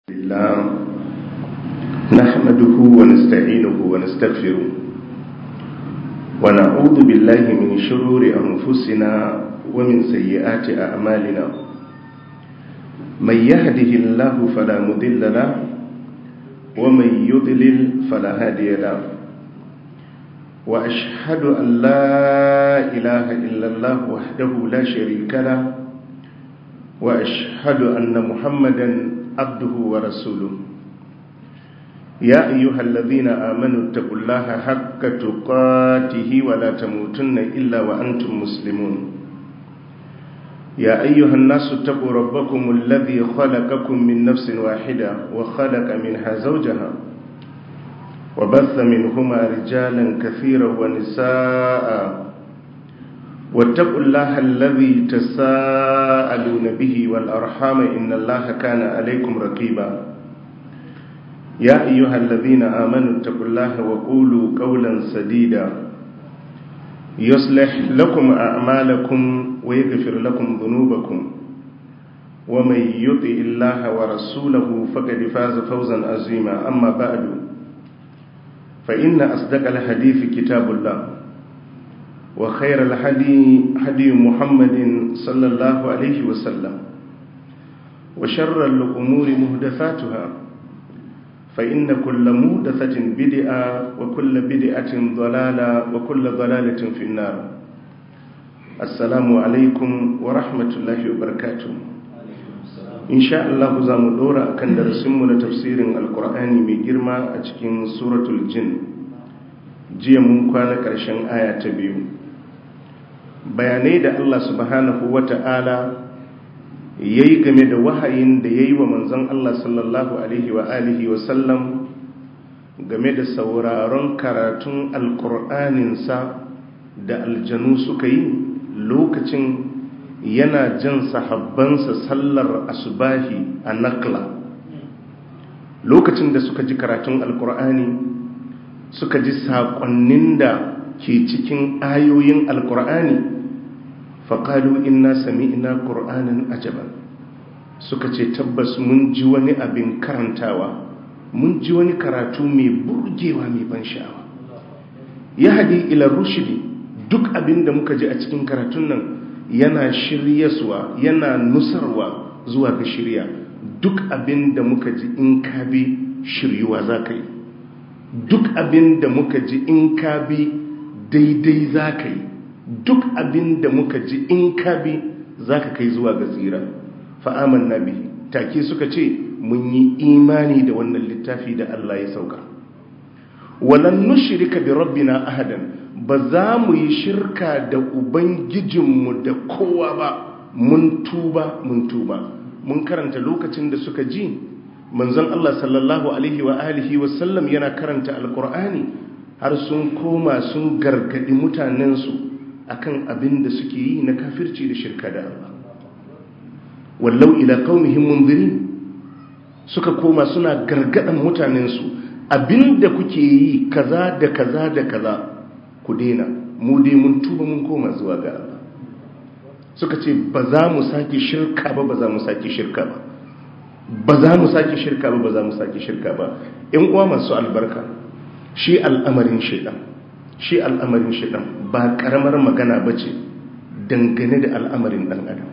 الله نحمده ونستعينه ونستغفره ونعوذ بالله من شرور أنفسنا ومن سيئات أعمالنا من يهده الله فلا مضل له ومن يضلل فلا هادي له وأشهد أن لا إله إلا الله وحده لا شريك له وأشهد أن محمدا عبده ورسوله يا أيها الذين آمنوا اتقوا الله حق تقاته ولا تموتن إلا وأنتم مسلمون يا أيها الناس اتقوا ربكم الذي خلقكم من نفس واحدة وخلق منها زوجها وبث منهما رجالا كثيرا ونساء واتقوا الله الذي تساءلون به والأرحام إن الله كان عليكم رقيبا يا أيها الذين آمنوا اتقوا الله وقولوا قولا سديدا يصلح لكم أعمالكم ويغفر لكم ذنوبكم ومن يطع الله ورسوله فقد فاز فوزا عظيما أما بعد فإن أصدق الحديث كتاب الله وخير الهدي هدي محمد صلى الله عليه وسلم وشر الأمور مهدفاتها فإن كل مهدفة بدعة وكل بدعة ضلالة وكل ضلالة في النار السلام عليكم ورحمة الله وبركاته إن شاء الله زام دورا كان درسمنا تفسير القرآن بجرمة أتكين سورة الجن jiya mun kwana ƙarshen aya ta biyu bayanai da Allah subhanahu wata'ala ya yi game da wahayin da ya yi wa manzon Allah sallallahu alaihi wa alihi wa sallam game da sauraron karatun alkur'aninsa da aljanu suka yi lokacin yana jan sahabbansa sallar asubahi a nakla lokacin da suka ji karatun alkur'ani suka ji saƙonnin da ke cikin ayoyin alkur'ani faƙalu inna sami'na ƙur'anin ajaban suka ce tabbas mun ji wani abin karantawa mun ji wani karatu mai burgewa mai ban sha'awa ya haɗi ila rushidi duk abin da muka ji a cikin karatun nan yana shiryaswa yana nusarwa zuwa ga shirya duk abin da muka ji in ka bi shiryuwa za ka yi duk abin da muka ji in ka bi daidai za ka yi duk abin da muka ji in ka bi za ka kai zuwa ga tsira fa'aman na bihi take suka ce mun yi imani da wannan littafi da Allah ya sauka walan nushirika bi rabbina ahadan ba za mu yi shirka da ubangijinmu da kowa ba mun tuba mun tuba mun karanta lokacin da suka ji manzon Allah sallallahu alaihi wa alihi wa sallam yana karanta alkur'ani har sun koma sun gargadi mutanensu akan abin da suke yi na kafirci da shirka da Allah wallau ila qaumihim munzirin suka koma suna gargadan mutanensu abinda kuke yi kaza da kaza da kaza ku daina mu dai mun tuba mun koma zuwa ga Allah suka ce ba za mu sake shirka ba ba za mu sake shirka ba ba za mu sake shirka ba ba za mu sake shirka ba in uwa masu albarka shi al'amarin shaidan shi al'amarin shaidan ba karamar magana ba ce dangane da al'amarin ɗan adam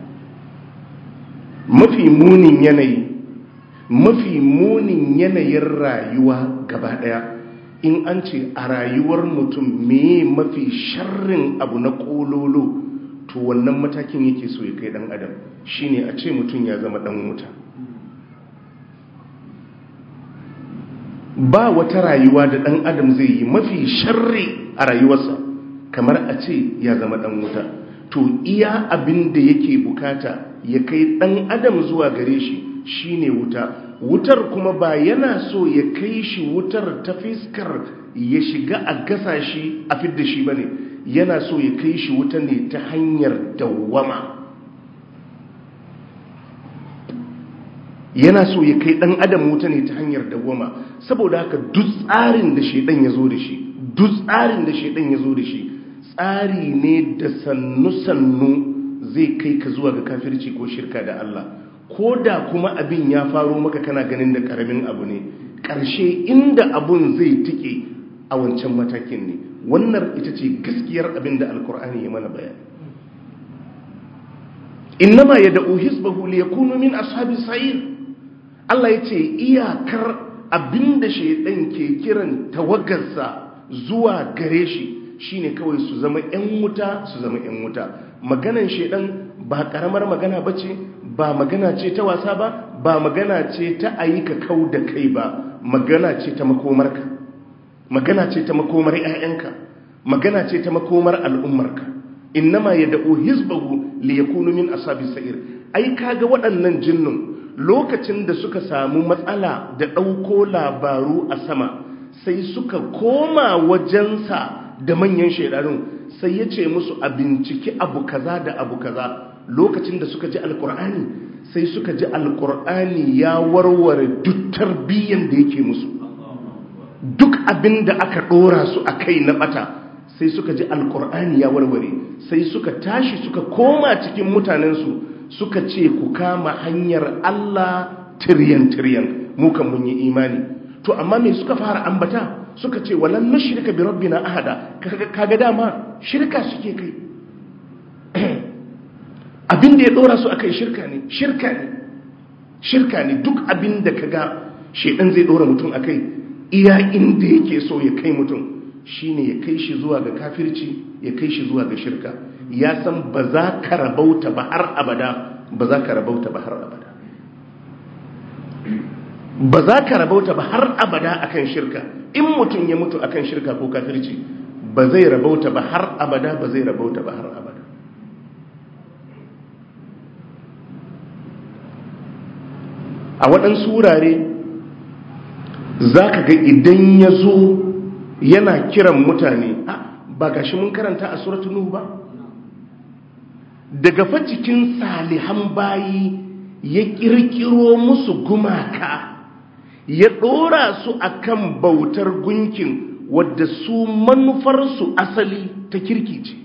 mafi munin yanayi mafi munin yanayin rayuwa gaba ɗaya in an ce a rayuwar mutum me mafi sharrin abu na kololo to wannan matakin yake so ya kai ɗan adam shine a ce mutum ya zama ɗan wuta ba wata rayuwa da ɗan adam zai yi mafi sharri a rayuwarsa kamar a ce ya zama ɗan wuta to iya abin da yake bukata ya kai ɗan adam zuwa gare shi shine wuta wutar kuma ba yana so ya kai shi wutar ta fiskar ya shiga a gasa shi a fidda shi bane yana so ya kai shi wuta ne ta hanyar dawwama yana so ya kai dan adam wuta ne ta hanyar dawwama saboda haka duk tsarin da shedan ya zo da shi duk tsarin da shedan ya zo da shi tsari ne da sannu-sannu zai kai ka zuwa ga kafirci ko shirka da Allah ko da kuma abin ya faro maka kana ganin da karamin abu ne ƙarshe inda abun zai tike a wancan matakin ne wannan ita ce gaskiyar abin da alkur'ani ya mana bayani innama ya da'u hisbahu li yakunu min ashabis sa'ir Allah ya ce iyakar abinda shaidan ke kiran tawagarsa zuwa gare shi shine kawai su zama yan wuta su zama yan wuta maganan shaidan ba karamar magana bace ba magana ce ta wasa ba ba magana ce ta ayyuka kau da kai ba magana ce ta makomarka magana ce ta makomar 'ya'yanka magana ce ta makomar al'ummarka innama yad'u hizbahu liyakunu min ashabis sa'ir ai kaga waɗannan jinnun lokacin da suka samu matsala da ɗauko labaru a sama sai suka koma wajensa da manyan shaidanun sai ya ce musu a binciki abu kaza da abu kaza lokacin da suka ji alkur'ani sai suka ji alkur'ani ya warware duk tarbiyyan da yake musu duk abin da aka ɗora su a kai na ɓata sai suka ji alkur'ani ya warware sai suka tashi suka koma cikin mutanensu suka ce ku kama hanyar Allah tiryan-tiryan mukan mun yi imani to amma me suka fara ambata suka ce walan nushrika bi rabbina ahada kaga dama shirka suke kai abin da ya dora su akai shirka ne shirka ne shirka ne duk abin da kaga shedan zai dora mutum akai iya inda yake so ya kai mutum shine ya kai shi zuwa ga kafirci ya kai shi zuwa ga shirka ya san ba za ka rabauta ba har abada ba za ka rabauta ba har abada ba za ka rabauta ba har abada akan shirka in mutum ya mutu akan shirka ko kafirci ba zai rabauta ba har abada ba zai rabauta ba har abada a waɗansu wurare za ka ga idan ya zo yana kiran mutane ba gashi mun karanta a suratun nuhu ba daga fa cikin salihan bayi ya kirkiro musu gumaka ya ɗora su akan bautar gunkin wadda su manufarsu asali ta kirki ce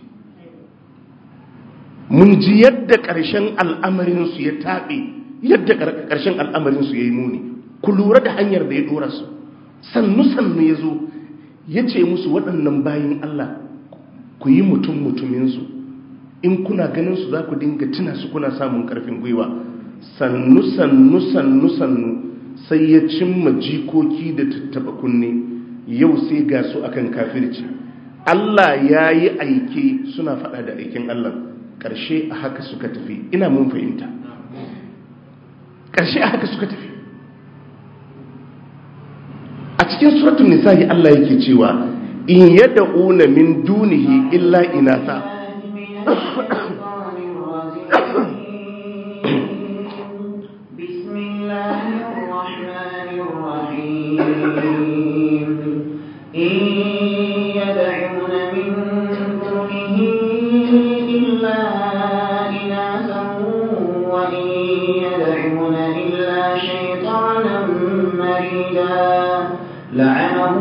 mun ji yadda ƙarshen al'amarinsu ya taɓe yadda ƙarshen al'amarinsu ya yi muni ku lura da hanyar da ya ɗora su sannu-sannu ya zo ya ce musu waɗannan bayin Allah ku yi mutum mutuminsu in kuna ganin su za ku dinga tuna su kuna samun ƙarfin gwiwa sannu sannu sannu sannu sai ya cimma jikoki da tattaba kunne yau sai ga su akan kafirci Allah ya yi aike suna faɗa da aikin Allah ƙarshe a haka suka tafi ina mun fahimta ƙarshe a haka suka tafi a cikin suratun nisa'i Allah yake cewa in yad'una min dunihi illa inasa بسم الله الرحمن الرحيم إن يدعون من دونه إلا إناثا وإن يدعون إلا شيطانا مريدا لعنه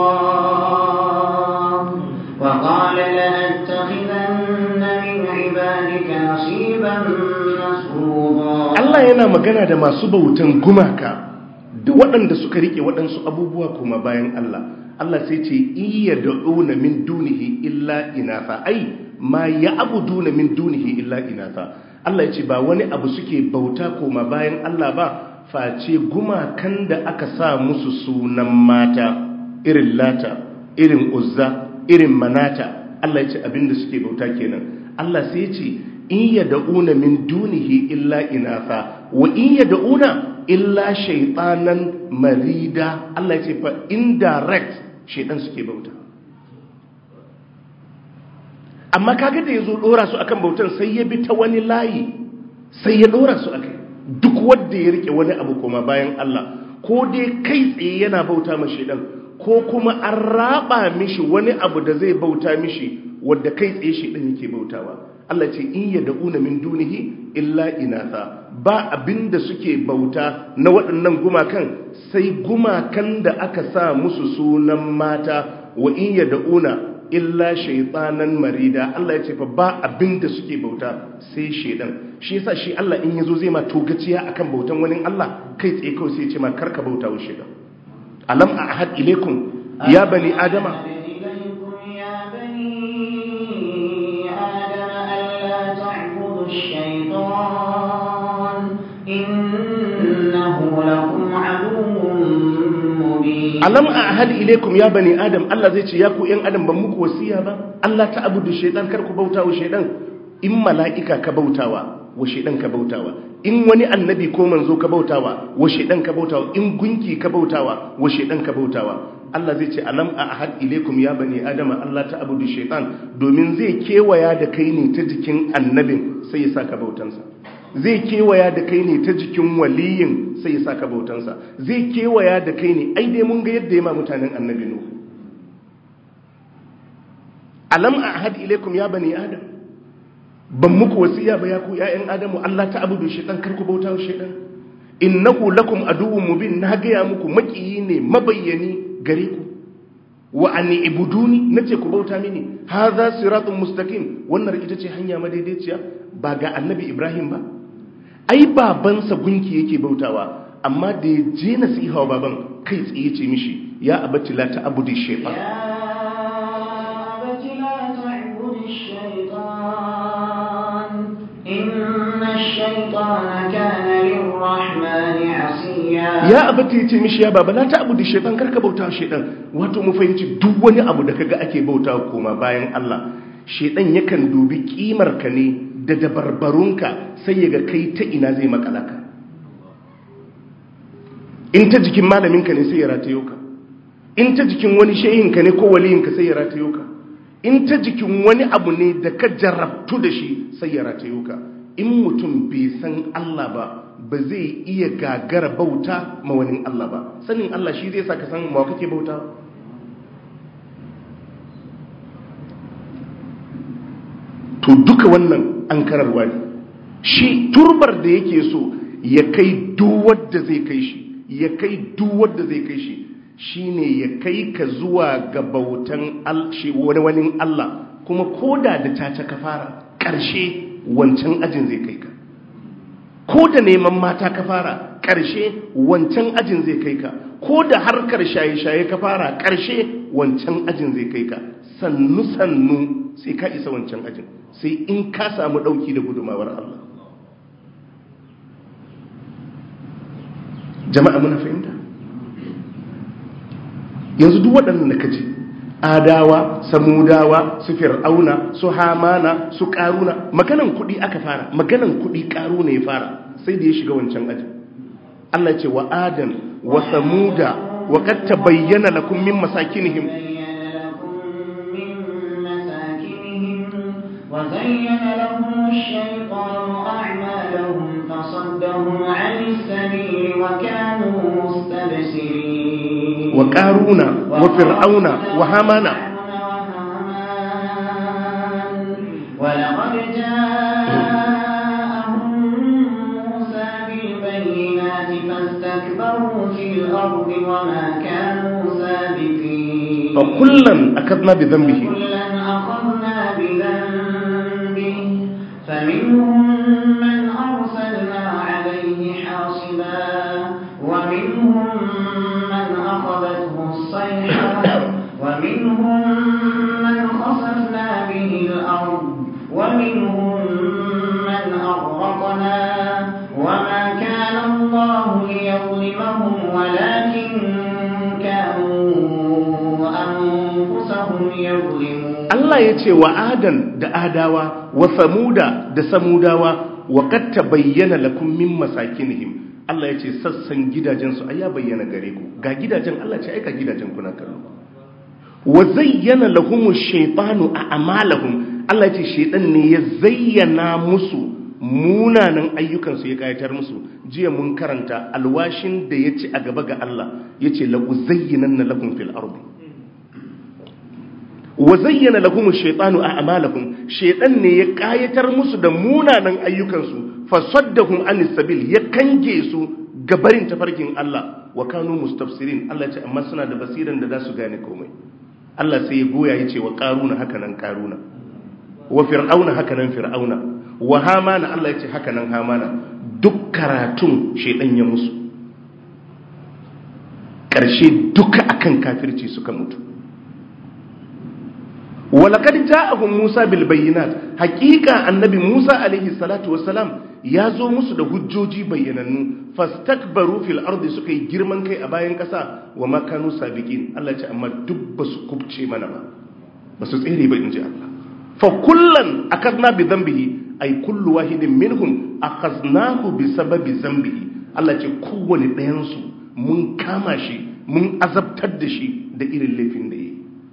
الله وقال لأتخذن من عبادك نصيبا مفروضا Allah yana magana da masu bautan gumaka da waɗanda suka rike waɗansu abubuwa kuma bayan Allah Allah sai ce iya da'una min dunihi illa inatha ai ma ya'buduna min dunihi illa inatha Allah ya ce ba wani abu suke bauta koma bayan Allah ba face gumakan da aka sa musu sunan mata irin lata irin uzza irin manata Allah ya ce abinda suke bauta kenan Allah sai ya ce in yad'una min dunihi illa inatha wa in yad'una illa shaytanan marida Allah ya ce fa indirect shaytan suke bauta amma kaga da yazo dora su akan bautan sai ya bi ta wani layi sai ya dora su akai duk wanda ya rike wani abu kuma bayan Allah ko dai kai tsaye yana bauta ma shaytan ko kuma an raba mishi wani abu da zai bauta mishi wanda kai tsaye shaytan yake bautawa Allah ce in ya da'una min dunihi illa inatha ba abinda suke bauta na waɗannan gumakan sai gumakan da aka sa musu sunan mata wa in ya da'una illa shaytanan marida Allah ya ce fa ba abin da suke bauta sai shedan shi yasa shi Allah in yazo zai ma togaciya akan bautan wani Allah kai tsaye kawai sai ya ce ma karka bauta wa shedan alam ahad ilaikum ya bani adama alam a ahadi ilaikum ya bani adam Allah zai ce ya ku yan adam ban muku wasiya ba Allah ta abudu shaitan kar ku bauta wa shaitan in mala'ika ka bautawa wa shaitan ka bautawa in wani annabi ko manzo ka bautawa wa shaitan ka bautawa in gunki ka bautawa wa shaitan ka bautawa Allah zai ce alam a ahad ilaikum ya bani adama Allah ta abudu shaitan domin zai kewaya da kai ne ta jikin annabin sai ya saka bautansa zai kewaya da kai ne ta jikin waliyin sai ya saka bautansa zai kewaya da kai ne ai dai mun ga yadda ya ma mutanen annabi nuhu alam ahad ilaikum ya bani adam ban muku wasiya ba ya ku ƴaƴan adamu Allah ta abudu shaytan kar ku bauta wa shaytan innahu lakum aduwwun mubin na ga muku makiyi ne mabayyani gare ku wa an ibuduni nace ku bauta mini hadha siratun mustaqim wannan ita ce hanya madaidaiciya ba ga annabi ibrahim ba ai babansa gunki yake bautawa amma da ya je nasiha wa baban kai tsaye ce mishi ya abati la ta'budi shaytan ya abati ya ce mishi ya baba la ta'budi shaytan karka bauta shaytan wato mu fahimci duk wani abu da kaga ake bauta koma bayan Allah shaytan yakan dubi kimar ka ne da dabarbarunka sai ya ga kai ta ina zai makalaka in ta jikin malaminka ne sai ya ratayo ka in ta jikin wani shehinka ne ko waliyinka sai ya ratayo ka in ta jikin wani abu ne da ka jarabtu da shi sai ya ratayo ka in mutum bai san Allah ba ba zai iya gagara bauta ma wani Allah ba sanin Allah shi zai sa ka san ma kake bauta to duka wannan an kararwa ne shi turbar da yake so ya kai duwadda zai kai shi ya kai duwadda zai kai shi shine ya kai ka zuwa ga bautan wani wani Allah kuma koda da caca ka fara ƙarshe wancan ajin zai kai ka ko da neman mata ka fara ƙarshe wancan ajin zai kai ka ko da harkar shaye-shaye ka fara ƙarshe wancan ajin zai kai ka sannu-sannu sai ka isa wancan ajin sai in ka samu ɗauki da gudumawar Allah jama'a muna fahimta yanzu duk waɗannan da ka ji adawa samudawa su fir'auna su hamana su ƙaruna maganan kuɗi aka fara maganan kuɗi ƙaruna ya fara sai da ya shiga wancan ajin Allah ce wa adan wa samuda wa qad tabayyana lakum min masakinihim وزين لهم الشيطان أعمالهم فصدهم عن السبيل وكانوا مستبصرين وقارون وفرعون وهامان ولقد جاءهم موسى بالبينات فاستكبروا في الأرض وما كانوا سابقين فكلا أخذنا بذنبه كلا أخذنا بذنبه فمنهم من أرسلنا عليه حاصبا ومنهم من أخذته الصيحة ومنهم من خسفنا به الأرض ومنهم من أغرقنا وما كان الله ليظلمهم ولكن كانوا أنفسهم يظلمون Allah ya ce wa adan da adawa wa samuda da samudawa wa qad tabayyana lakum min masakinihim Allah ya ce sassan gidajensu ai ya bayyana gare ku ga gidajen Allah ce aika gidajen kuna kallo wa zayyana lahumu shaytanu a'malahum Allah ya ce shaytan ne ya zayyana musu munanan ayyukansu ya kayatar musu jiya mun karanta alwashin da ya ci a gaba ga Allah ya ce la uzayyinanna lakum fil ardi wa zayyana lahum ash-shaytanu a'malahum shaytan ne ya kayatar musu da munanan ayyukansu fasaddahum anis sabil ya kange su gabarin tafarkin Allah wa kanu mustafsirin Allah ya ce amma suna da basiran da za su gane komai Allah sai ya goya ya ce wa ƙaruna haka nan ƙaruna wa fir'auna haka nan fir'auna wa hamana Allah ya ce haka nan hamana duk karatun shaidan ya musu ƙarshe duka akan kafirci suka mutu walakad ja'ahum Musa bil bayyinat haqiqa annabi Musa alaihi salatu wassalam ya zo musu da hujjoji bayyanannu fastakbaru fil ardi suka yi girman kai a bayan kasa wa ma kanu sabiqin Allah ce amma duk ba su kubce mana ba ba su tsere ba inji Allah fa kullan akadna bi dhanbihi ay kullu wahidin minhum akhaznahu bi sababi dhanbihi Allah ce kowane ɗayan su mun kama shi mun azabtar da shi da irin laifin da yayi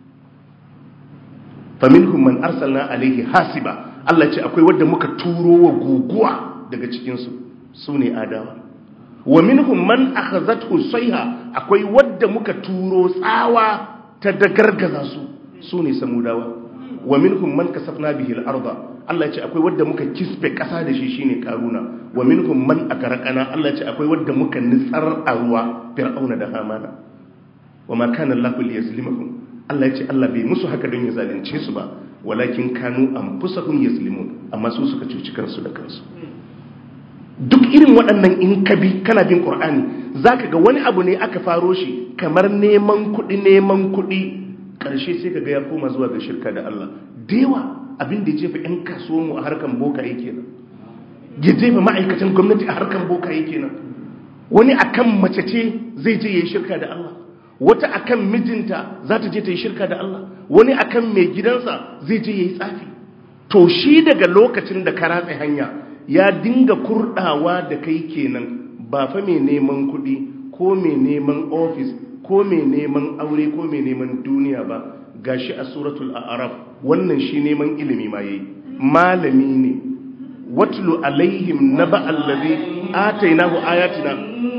faminhum man arsalna alaihi hasiba Allah ce akwai wanda muka turo wa guguwa daga cikin su sune adawa wa minhum man akhazathu sayha akwai wanda muka turo tsawa ta dagargaza su sune samudawa wa minhum man kasafna bihi al-arda Allah ce akwai wanda muka kisfe kasa da shi shine karuna wa minhum man akarqana Allah ce akwai wanda muka nitsar a ruwa fir'auna da hamana wa ma kana Allahu liyazlimahum Allah ya ce Allah bai musu haka don ya zalunce su ba walakin kanu anfusahum yazlimun amma su suka cuci kansu da kansu duk irin waɗannan in ka bi kana bin Qur'ani zaka ga wani abu ne aka faro shi kamar neman kuɗi neman kuɗi ƙarshe sai ka ga ya koma zuwa ga shirka da Allah dewa abin da ya jefa 'yan kasuwanmu a harkan boka yake nan ya jefa ma'aikatan gwamnati a harkan boka yake nan wani akan mace ce zai je ya yi shirka da Allah wata akan mijinta za ta je ta yi shirka da Allah wani akan mai gidansa zai je ya yi tsafi to shi daga lokacin da ka ratsa hanya ya dinga kurdawa da kai kenan ba fa mai neman kuɗi ko mai neman ofis ko mai neman aure ko mai neman duniya ba gashi a suratul a'raf wannan shi neman ilimi ma yayi malami ne watlu alaihim naba allazi atainahu ayatina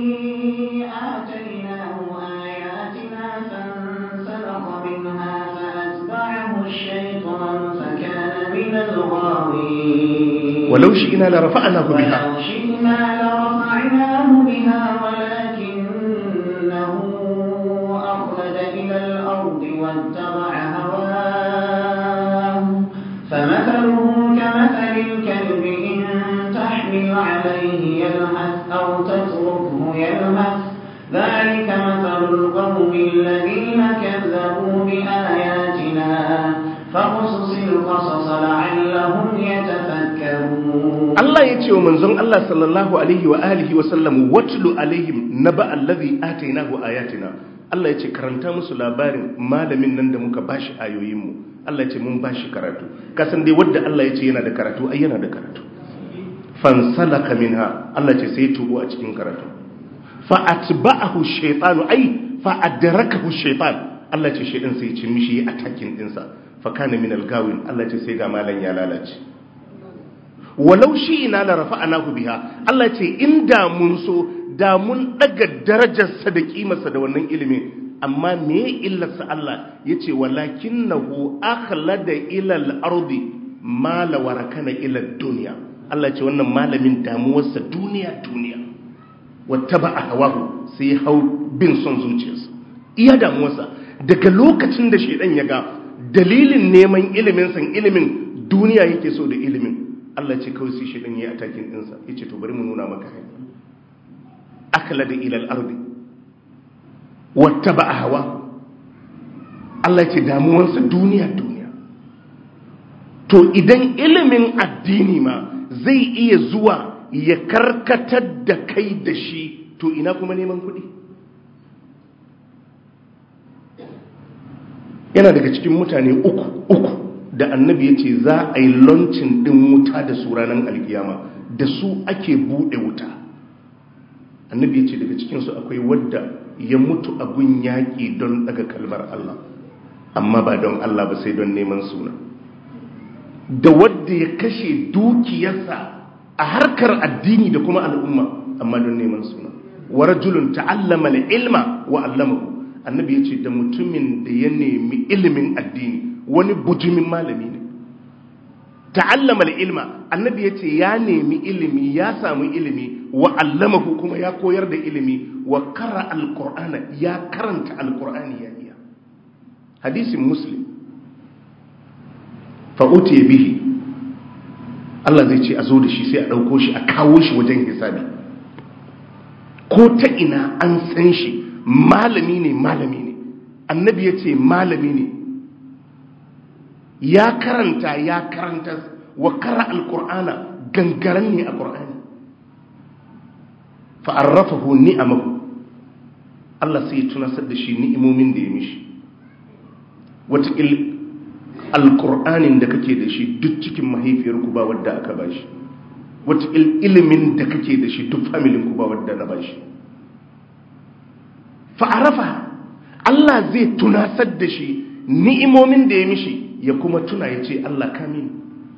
الشيطان فكان من الغاوين ولو شئنا لرفعناه بها ولو شئنا لرفعناه بها ولكنه أخلد إلى الأرض واتبع هواه فمثله كمثل الكلب إن تحمل عليه يلهث أو تتركه يلهث ذلك مثل القوم الذين كذبوا بآياتنا فقصص القصص لعلهم يتفكرون Allah ya ce wa manzon Allah sallallahu alaihi wa alihi wa sallam watlu alaihim naba allazi atainahu ayatina Allah ya ce karanta musu labarin malamin nan da muka bashi ayoyin mu Allah ya ce mun bashi karatu kasan dai wanda Allah ya ce yana da karatu ai yana da karatu fansalaka minha Allah ya ce sai tubo a cikin karatu fa atba'ahu shaytanu ai fa adrakahu shaytan Allah ya ce shaytan sai ya ci mishi attacking dinsa fa kana min al-gawin Allah ya ce sai ga malan ya lalace walau shi ina la rafa'anahu biha Allah ce inda mun so da mun daga darajarsa da kimarsa da wannan ilimin amma me illarsa Allah yace walakinahu akhlada ila al-ardi ma la warakana ila dunya Allah ce wannan malamin damuwarsa duniya duniya wattaba hawahu sai hau bin son zuciyarsa iya damuwarsa daga lokacin da shedan ya ga dalilin neman ilimin san ilimin duniya yake so da ilimin Allah ce kawai sai shi ɗin ya atakin ɗinsa ya ce to bari mu nuna maka hanyar akala da ilal ardi wata ba a hawa Allah ce damuwansa duniya duniya to idan ilimin addini ma zai iya zuwa ya karkatar da kai da shi to ina kuma neman kuɗi yana daga cikin mutane uku uku da annabi ya ce za a yi launcin ɗin wuta da su ranar alkiyama da su ake buɗe wuta annabi ya ce daga cikinsu akwai wadda ya mutu a gun yaƙi don daga kalmar Allah amma ba don Allah ba sai don neman suna da wadda ya kashe dukiyarsa a harkar addini da kuma al'umma amma don neman suna wa rajulun ta'allama ilma wa allamahu annabi ya ce da mutumin da ya nemi ilimin addini wani bujumin malami ne ta'allama ilma annabi ya ce ya nemi ilimi ya samu ilimi wa allamahu kuma ya koyar da ilimi wa kara alqur'ana ya karanta alqur'ani ya iya hadisin muslim fa'uti bihi Allah zai ce a zo da shi sai a ɗauko shi a kawo shi wajen hisabi ko ta ina an san shi malami ne malami ne annabi ya ce malami ne ya karanta ya karanta wa kara alkur'ana gangaren ne a ƙur'ani fa'arrafahu ni'amahu Allah sai ya tunasar da shi ni'imomin da ya mishi wataƙil alƙur'anin da kake da shi duk cikin mahaifiyarku ba wadda aka ba shi wataƙil ilimin da kake da shi duk familinku ba wadda na ba shi fa'arafa Allah zai tunasar da shi ni'imomin da ya mishi ya kuma tuna ya ce Allah kamini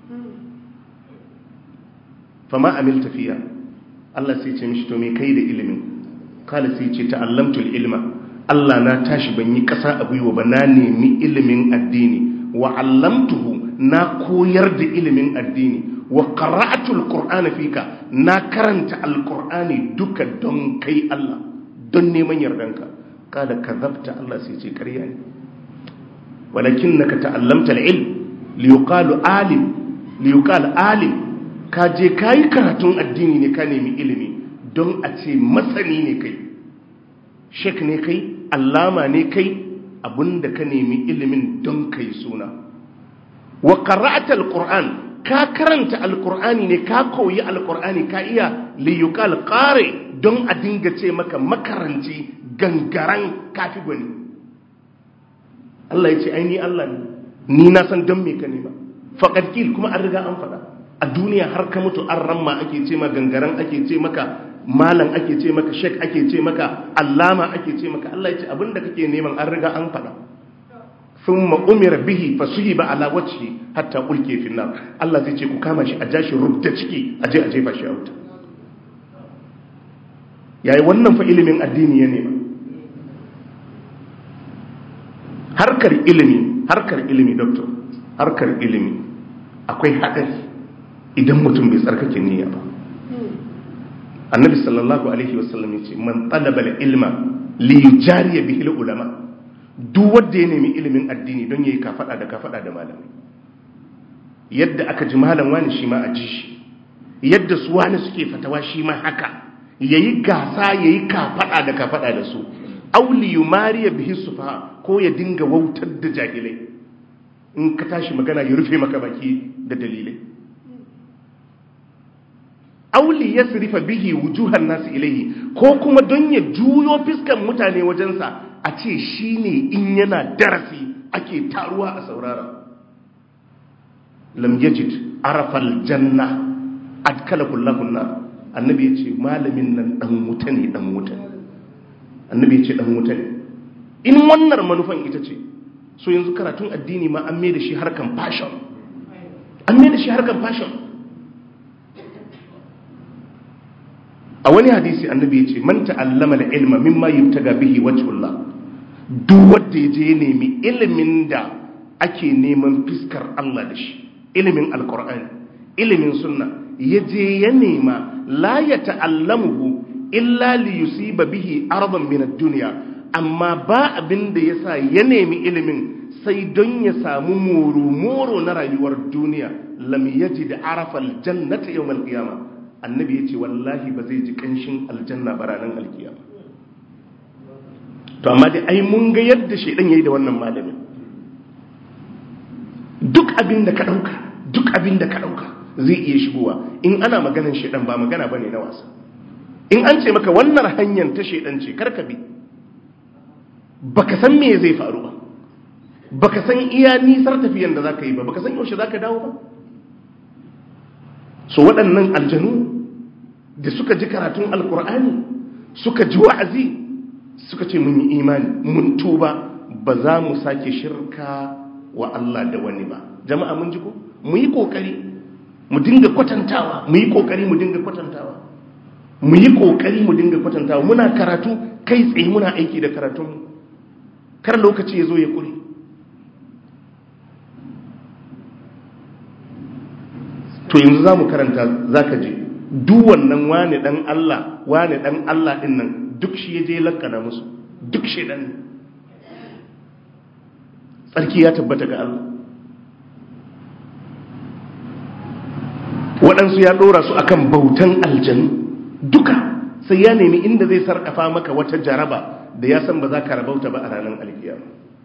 fama amil tafiya Allah sai ce mishi to me kai da ilimin kala sai ce ta'allamtul ilma Allah na tashi ban yi ƙasa a gwiwa ba na nemi ilimin addini wa allamtuhu na koyar da ilimin addini wa qara'atul qur'ana fika na karanta alqur'ani duka don kai Allah don neman yardanka kada kadhabta Allah sai ce ƙarya ne walakinnaka ta'allamta al-ilm liyuqalu alim liyuqal alim ka je kai karatun addini ne ka nemi ilimi don a ce masani ne kai shek ne kai allama ne kai abinda ka nemi ilimin don kai suna wa qara'ata alquran ka karanta alqur'ani ne ka koyi alqur'ani ka iya li yuqal qari don a dinga ce maka makaranci gangaran kafi gwani Allah ya ce ai ni Allah ne ni na san don me ka nema faqad kil kuma an riga an faɗa a duniya har ka mutu an ramma ake ce maka gangaran ake ce maka malam ake ce maka shek ake ce maka allama ake ce maka Allah ya ce abinda kake neman an riga an faɗa thumma umira bihi fasuhiba ala wajhi hatta ulke fi nar Allah zai ce ku kama shi a jashi rubda ciki a je a jefa shi a wuta yayi wannan fa ilimin addini ya nema harkar ilimi harkar ilimi doctor harkar ilimi akwai haɗari idan mutum bai tsarkake niyya ba annabi sallallahu alaihi wasallam yace man talaba ilma li yujariya bihi ulama duk wanda ya nemi ilimin addini don yayi kafada da kafada da malami yadda aka ji malam wani shi ma a ji shi yadda su wani suke fatawa shi ma haka yayi gasa yayi kafada da kafada da su auli yumariya bihi sufaha ko ya dinga wautar da jahilai in ka tashi magana ya rufe maka baki da dalilai auli ya sirifa bihi wujuhan nasu ilaihi ko kuma don ya juyo fiskan mutane wajensa a ce shi ne in yana darasi ake taruwa a saurara lam yajid arafal janna adkala kullahun nar annabi ya ce malamin nan dan wuta ne dan wuta annabi ya ce dan wuta ne in wannan manufan ita ce so yanzu karatun addini ma an mai da shi harkan fashion an mai da shi harkan fashion a wani hadisi annabi ya ce man ta'allama da ilma mimma yubtaga bihi wajhullah duk wanda yaje ya nemi ilimin da ake neman fiskar Allah da shi ilimin alqur'ani ilimin sunna yaje ya nema la ya ta'allamuhu illa li yusiba bihi ardan min ad-dunya amma ba abin da yasa ya nemi ilimin sai don ya samu muru-muru na rayuwar duniya lam yajid arafal jannata yawmal qiyamah annabi ya ce wallahi ba zai ji kanshin aljanna ba ranar alkiyama to amma dai ai mun ga yadda shaidan yayi da wannan malamin duk abin da ka dauka duk abin da ka dauka zai iya shigowa in ana maganan shaidan ba magana bane na wasa in an ce maka wannan hanyar ta shaidan ce karka bi baka san me zai faru ba baka san iya nisar tafiyan da zaka yi ba baka san yaushe zaka dawo ba so waɗannan aljanu da suka ji karatun alkur'ani suka ji wa'azi suka ce mun yi imani mun tuba ba za mu sake shirka wa Allah da wani ba jama'a mun ji ko mu yi kokari mu dinga kwatantawa mu yi kokari mu dinga kwatantawa mu yi kokari mu dinga kwatantawa muna karatu kai tsaye muna aiki da karatun kar lokaci ya zo ya kure to yanzu za mu karanta za ka je duk wannan wane dan Allah wane dan Allah din nan duk shi ya je lakana musu duk shi dan tsarki ya tabbata ga Allah waɗansu ya ɗora su akan bautan aljanu duka sai ya nemi inda zai sarƙafa maka wata jaraba da ya san ba za ka rabauta ba a ranar alkiyama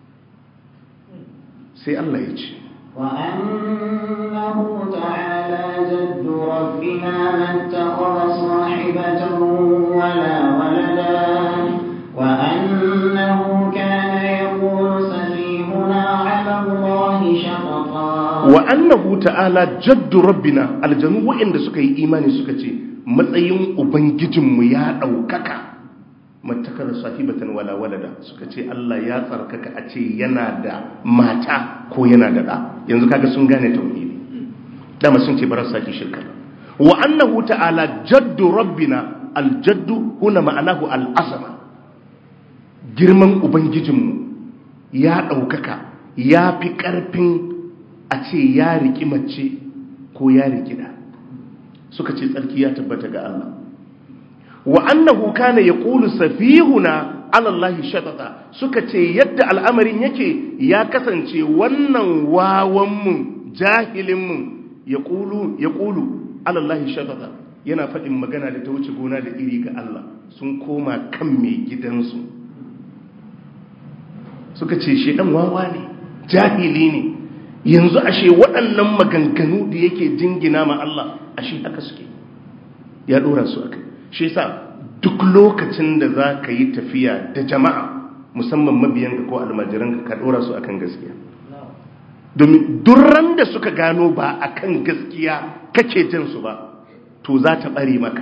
sai Allah ya ce وأنه تعالى جد ربنا ما اتخذ صاحبة ولا ولدا وأنه كان يقول سفيهنا على الله شططا wa annahu ta'ala jaddu rabbina aljanu wa'inda suka yi imani suka ce matsayin ubangijinmu ya ɗaukaka matakar sahibatan wala walada suka ce Allah ya tsarkaka a ce yana da mata ko yana da ɗa yanzu kaga sun gane tauhidi dama sun ce barar saki shirka wa annahu ta'ala jaddu rabbina aljaddu huna ma'anahu al'azama girman ubangijinmu ya ɗaukaka ya fi ƙarfin a ce ya riki mace ko ya riki da suka ce tsarki ya tabbata ga Allah wa annahu kana yaqulu safihuna ala Allah shatata suka ce yadda al'amarin yake ya kasance wannan wawan mu jahilin mu yaqulu yaqulu ala Allah shatata yana faɗin magana da ta wuce gona da iri ga Allah sun koma kan mai gidansu suka ce shedan wawa ne jahili ne yanzu ashe waɗannan maganganu da yake jingina ma Allah ashe haka suke ya ɗora su aka shi sa duk lokacin da za ka yi tafiya da jama'a musamman mabiyanka ko almajiranka ka ɗora su akan gaskiya domin durran da suka gano ba akan gaskiya kake jin su ba to za ta ɓare maka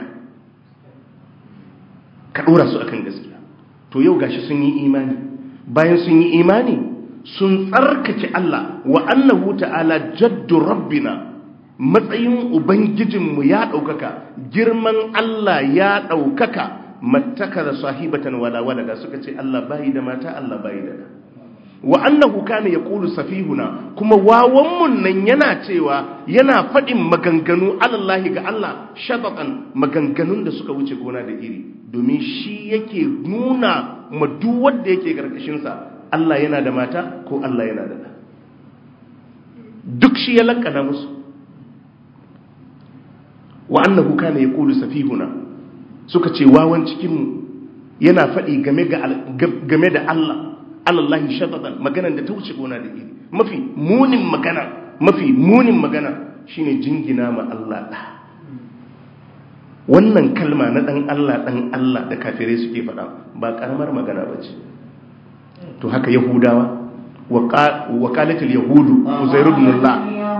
ka ɗora su akan gaskiya to yau gashi sun yi imani bayan sun yi imani sun tsarkake Allah wa annahu ta'ala jaddu rabbina matsayin ubangijinmu ya ɗaukaka girman Allah ya ɗaukaka mattaka da sahibatan wala walada suka ce Allah bayi da mata Allah bayi da da wa annahu kana yaqulu safihuna kuma wawanmun nan yana cewa yana faɗin maganganu alallahi ga Allah shabaqan maganganun da suka wuce gona da iri domin shi yake nuna ma duk wanda yake karkashin sa Allah yana da mata ko Allah yana da duk shi ya lankana musu wa annahu kana yaqulu safihuna suka ce wawan cikin mu yana faɗi game ga game da Allah alallahi shatadan maganan da ta wuce gona da iri mafi munin magana mafi munin magana shine jingina ma Allah da wannan kalma na dan Allah dan Allah da kafirai suke faɗa ba karamar magana bace to haka yahudawa wa qalatul yahudu uzair ibn Allah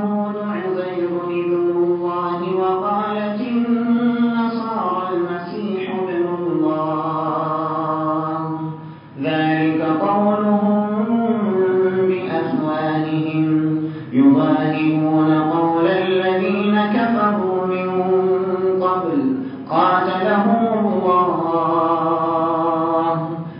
ذلك قولهم بأفواههم يضاهئون قول الذين كفروا من قبل قاتلهم الله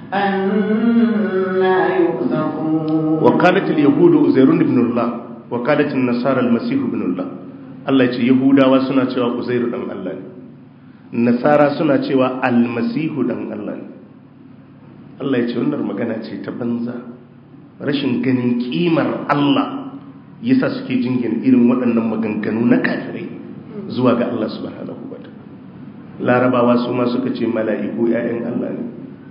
أنا يؤفكون وقالت اليهود أزير بن الله وقالت النصارى المسيح بن الله Allah ce Yahudawa suna cewa Uzairu dan Allah ne Nasara suna cewa Almasihu dan Allah ne Allah ya ce wannan magana ce ta banza rashin ganin kimar Allah yasa suke jingina irin waɗannan maganganu na kafirai zuwa ga Allah subhanahu wa Larabawa su ma suka ce mala'iku ƴaƴan Allah ne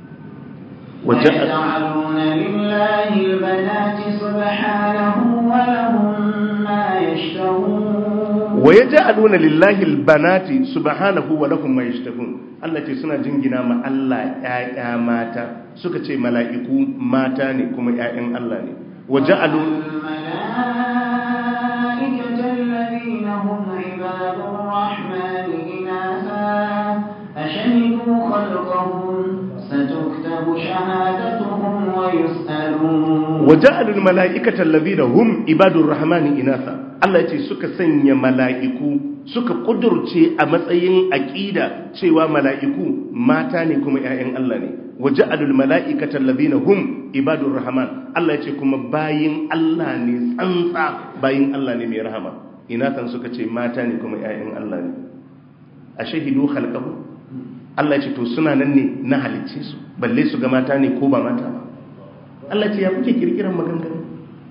ويجعلون لله البنات سبحانه ولهم ما يشتهون ويجعلون لله البنات سبحانه ولهم ما يشتهون Allah ce suna jingina ma Allah ‘ya'ya mata suka ce mala'iku mata ne kuma ‘ya'yan Allah ne waje alu الملائكة الذين هم عباد الرحمن إناثا أشهدوا خلقهم ستكتب شهادتهم ويسألون وجعل الملائكة الذين هم عباد الرحمن إناثا Allah ce suka sanya mala'iku suka kudurce a matsayin aƙida cewa mala'iku mata ne kuma ‘ya'yan Allah ne waje alul mala'ikatan labina hum ibadun rahman Allah ce kuma bayin Allah ne tsantsa bayin Allah ne mai rahama inatan suka ce mata ne kuma ‘ya'yan Allah ne a shahidu halkahu Allah ce to suna nan ne na halicce su balle su ga mata ne ko ba mata ba Allah ce ya kuke kirkiran maganganu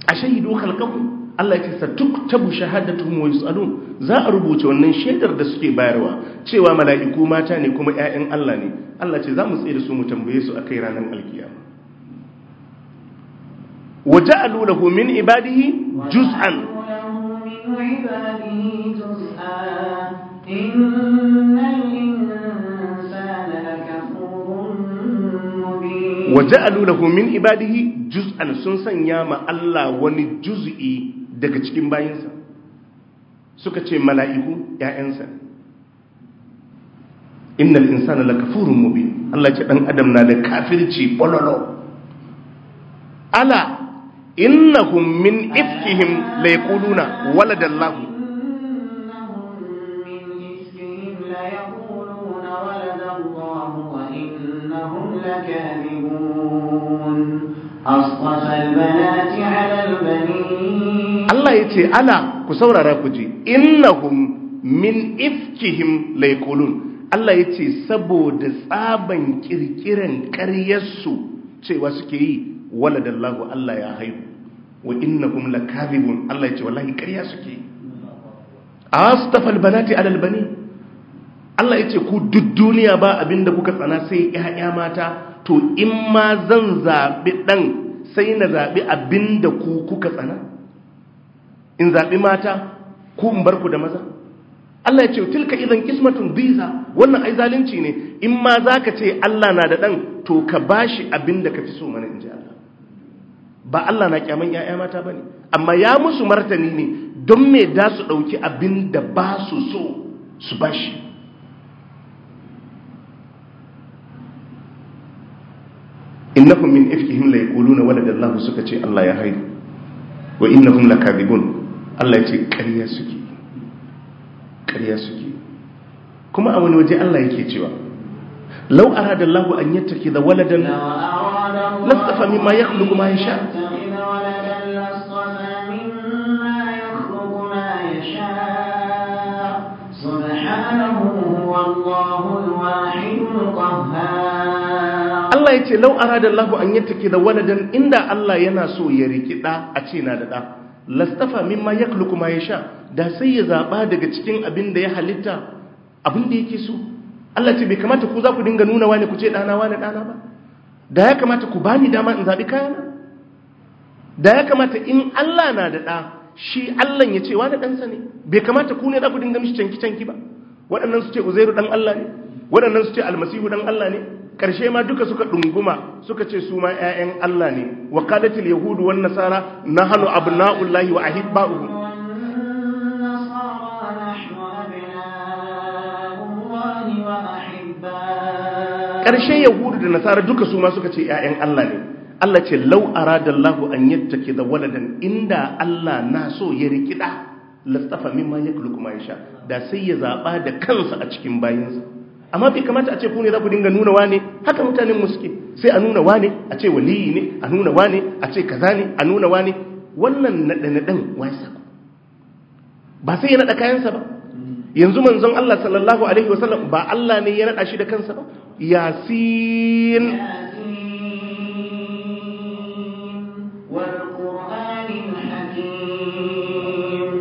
ashahidu khalqahum Allah ya ce satuktabu shahadatuhum wa yusalun za a rubuce wannan shaidar da suke bayarwa cewa mala'iku mata ne kuma ƴaƴan Allah ne Allah ce za mu tsaye da su mu tambaye su akai ranar alkiyama waja'alu lahu min ibadihi juz'an وجعلوا له من عباده جزءا إن الإنسان لكفور مبين waja'alu lahu min ibadihi juz'an sun sanya ma Allah wani juz'i daga cikin bayinsa suka ce mala'iku ƴaƴansa innal insana lakafurun mubin Allah ce dan adam na da kafirci bololo ala innahum min ifkihim la yaquluna waladallahu إنهم من إفكهم ليقولون ولد الله وإنهم لكاذبون أصطفى البنات على البنين Allah ya ce ala ku saurara ku ji innahum min ifkihim la yaqulun Allah ya ce saboda tsaban kirkiran ƙaryarsu cewa suke yi waladallahu Allah ya haihu wa innahum lakazibun Allah ya ce wallahi ƙarya suke yi astafal banati alal bani Allah ya ce ku duk duniya ba abinda kuka tsana sai ƴaƴa mata to in ma zan zabi dan sai na zabi abinda ku kuka tsana in zabi mata ku in bar ku da maza Allah ya ce tilka idan kismatun biza wannan ai zalunci ne in ma zaka ce Allah na da dan to ka bashi abinda ka fi so mana inji Allah ba Allah na kyaman ƴaƴa mata bane amma ya musu martani ne don me da su dauki abinda ba su so su bashi innahum min ifkihim la yaquluna waladallahu suka ce Allah ya haihu wa innahum lakadibun Allah ya ce ƙarya suke ƙarya suke kuma a wani waje Allah yake cewa law arada Allah an yattakhidha waladan لو أراد الله لاصطفى مما يخلق ما يشاء أن يتخذ ولدا لاصطفى مما يخلق ما يشاء سبحانه هو الله الواحد القهار Allah ya ce lau arada Allah an yattakhidha waladan inda Allah yana so ya riki da a ce na da da lastafa mimma yakhluqu ma yasha da sai ya zaba daga cikin abin da ya halitta abin da yake so Allah ce bai kamata ku za ku dinga nuna wani ku ce dana wani dana ba da ya kamata ku bani dama in zabi kayana da ya kamata in Allah na da da shi Allah ya ce wani ɗansa ne bai kamata ku ne za ku dinga mishi canki canki ba waɗannan su ce uzairu dan Allah ne waɗannan su ce almasihu dan Allah ne ƙarshe ma duka suka ɗunguma suka ce su ma 'ya'yan Allah ne wa qalatil yahudu wan nasara nahnu abna'ullahi wa ahibba'uhu والنصارى نحن أبناء الله وأحباؤه ƙarshe yahudu da nasara duka su ma suka ce 'ya'yan Allah ne Allah ce lau aradallahu an yattake da waladan inda Allah na so ya rikida lastafa mimma yakhluqu ma yasha da sai ya zaba da kansa a cikin bayinsa amma bai kamata a ce ku ne za ku dinga nuna wane haka mutanen mu suke sai a nuna wane a ce waliyi ne a nuna wane a ce kaza ne a nuna wane wannan naɗe naɗen wai sako ba sai ya naɗa kayansa ba yanzu manzon Allah sallallahu alaihi wasallam ba Allah ne ya naɗa shi da kansa ba yasin ياسين والقرآن الحكيم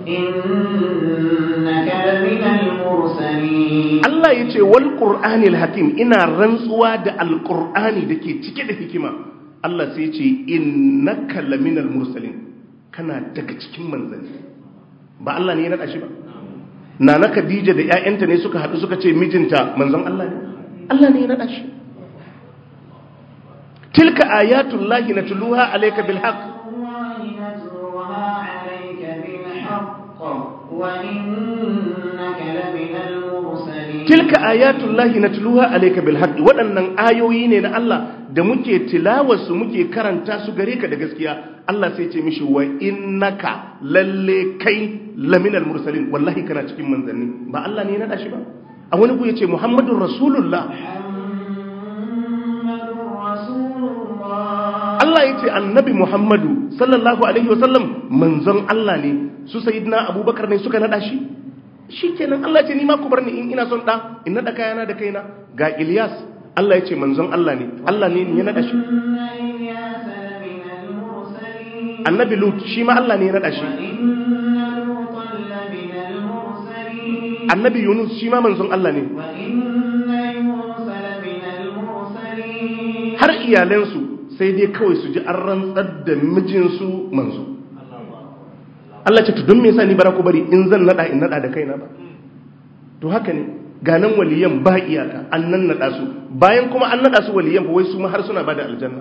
إنك لمن المرسلين Allah ya ce wal qur'anil hakim ina rantsuwa da alqur'ani dake cike da hikima Allah sai ya ce innaka laminal mursalin kana daga cikin manzanni ba Allah ne ya naɗa shi ba Nana Khadija da ƴaƴanta ne suka haɗu suka ce mijinta manzon Allah ne Allah ne ya naɗa shi tilka ayatullahi natluha alayka bil haqq الله نتلوها عليك بالحق وإنك لمن المرسلين tilka ayatullahi natluha alayka bil haqq waɗannan ayoyi ne na Allah da muke tilawarsu muke karanta su gare ka da gaskiya Allah sai ce mishi wa innaka lalle kai laminal mursalin wallahi kana cikin manzanni ba Allah ne ya nada shi ba a wani ku yace muhammadur rasulullah محمد رسول الله Allah ya ce annabi Muhammadu sallallahu Alaihi wasallam manzon Allah ne su sayidina abubakar ne suka nada shi shi kenan Allah ce ni ma ku bar ni in ina son ɗa in nada kayana da kaina ga Ilyas Allah ya ce manzon Allah ne Allah ne ya nada shi إن إلياس لمن المرسلين annabi lut shi ma Allah ne ya nada shi وإن لوطا لمن المرسلين annabi yunus shi ma manzon Allah ne وإن يونس لمن المرسلين har iyalansu sai dai kawai su ji an rantsar da mijinsu manzo Allah ce to don me yasa ni bara ku bari in zan nada in nada da kaina ba to haka ne ganan waliyan ba iyaka an nan nada su bayan kuma an nada su waliyan ba wai su ma har suna bada aljanna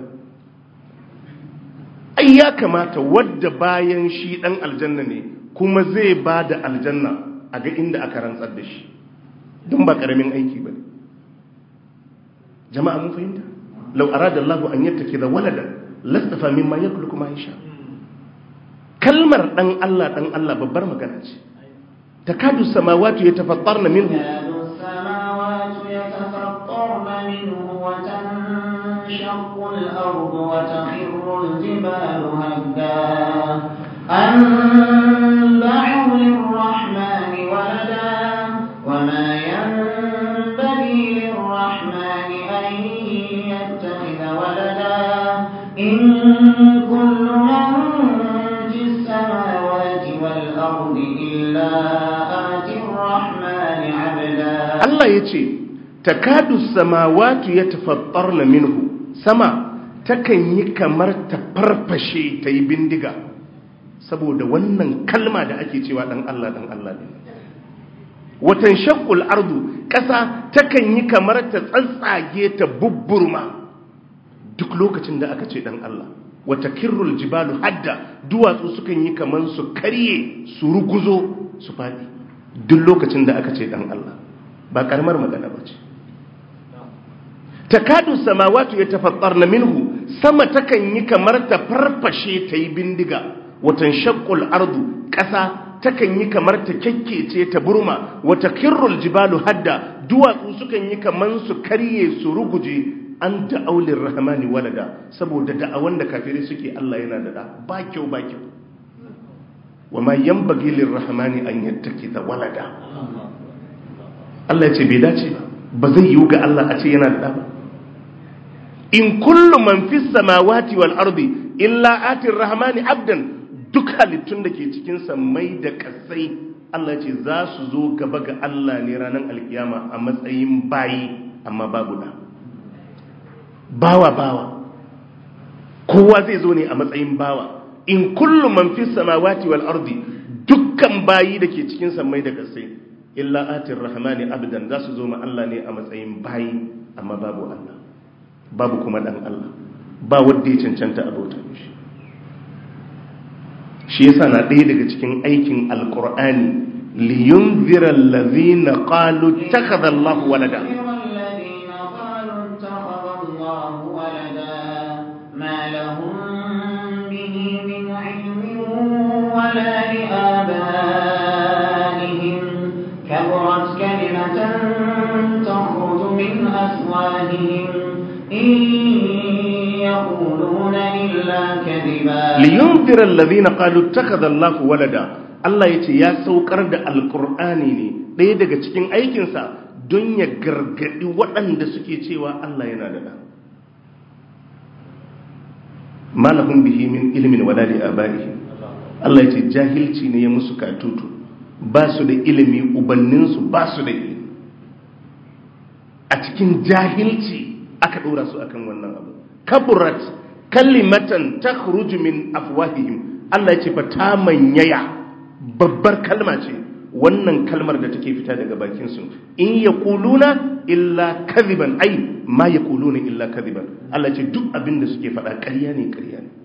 ai ya kamata wadda bayan shi dan aljanna ne kuma zai bada aljanna a ga inda aka rantsar da shi don ba karamin aiki ba ne jama'a mun fahimta lau arada Allah an yattake da walada lastafa mimma yakhluqu ma yasha kalmar dan Allah dan Allah babbar magana ce takadu samawati yatafattarna minhu يكاد السماوات يتفطرن منه وتنشق الأرض وتخر الجبال هدا أن دعوا للرحمن ولدا وما ينبغي للرحمن أن يتخذ ولدا إن كل من في السماوات والأرض إلا آتي الرحمن عبدا Allah ya ce takadu samawati yatafattarna minhu sama takan yi kamar ta farfashe ta yi bindiga saboda wannan kalma da ake cewa dan Allah dan Allah ne watan shaqqul ardu ƙasa takan yi kamar ta tsatsage ta bubburma duk lokacin da aka ce dan Allah wata kirrul jibalu hadda duwatsu sukan yi kamar su karye su ruguzo su faɗi duk lokacin da aka ce dan Allah ba karamar magana ba ce takadu samawatu ya tafattarna minhu sama takan yi kamar ta farfashe ta yi bindiga watan shaqqul ardu ƙasa takan yi kamar ta kyakkece ta burma wata kirrul jibalu hadda duwatsu sukan yi kamar su karye su ruguje an ta'aulin rahmani walada saboda da'awan da kafirai suke Allah yana da da ba kyau ba kyau wa ma yanbaghi lirrahmani an yattakiza walada Allah ya ce bai dace ba ba zai yiwu ga Allah a ce yana da ba in kullu man fis samawati wal ardi illa atir rahmani abdan duk halittun da ke cikin mai da kasai Allah ce za su zo gaba ga Allah ne ranar alkiyama a matsayin bayi amma babu da bawa bawa kowa zai zo ne a matsayin bawa in kullu man fis samawati wal ardi dukkan bayi da ke cikin mai da kasai illa atir rahmani abdan za su zo ma Allah ne a matsayin bayi amma babu Allah babu kuma dan Allah ba wanda ya cancanta abota shi shi yasa na ɗaya daga cikin aikin alqur'ani liyunzira allazina qalu ittakhadha Allah walada الذين قالوا اتخذ الله ولدا ما لهم به من علم ولا لآبائهم كبرت كلمة تخرج من أفواههم إن يقولون إلا كذبا liyunzira allazina qalu ittakhadha Allah walada Allah yace ya saukar da alqur'ani ne ɗaya daga cikin aikinsa don ya gargadi waɗanda suke cewa Allah yana da ɗa malahum bihi min ilmin wala li abaihi Allah yace jahilci ne ya musu katutu ba su da ilimi ubanninsu ba su da ilimi a cikin jahilci aka ɗora su akan wannan abu kaburat kalimatan takhruju min afwahihim Allah ya ce fa ta manyaya babbar kalma ce wannan kalmar da take fita daga bakin su in yaquluna illa kadhiban ai ma yaquluna illa kadhiban Allah ya ce duk abin da suke faɗa ƙarya ne ƙarya ne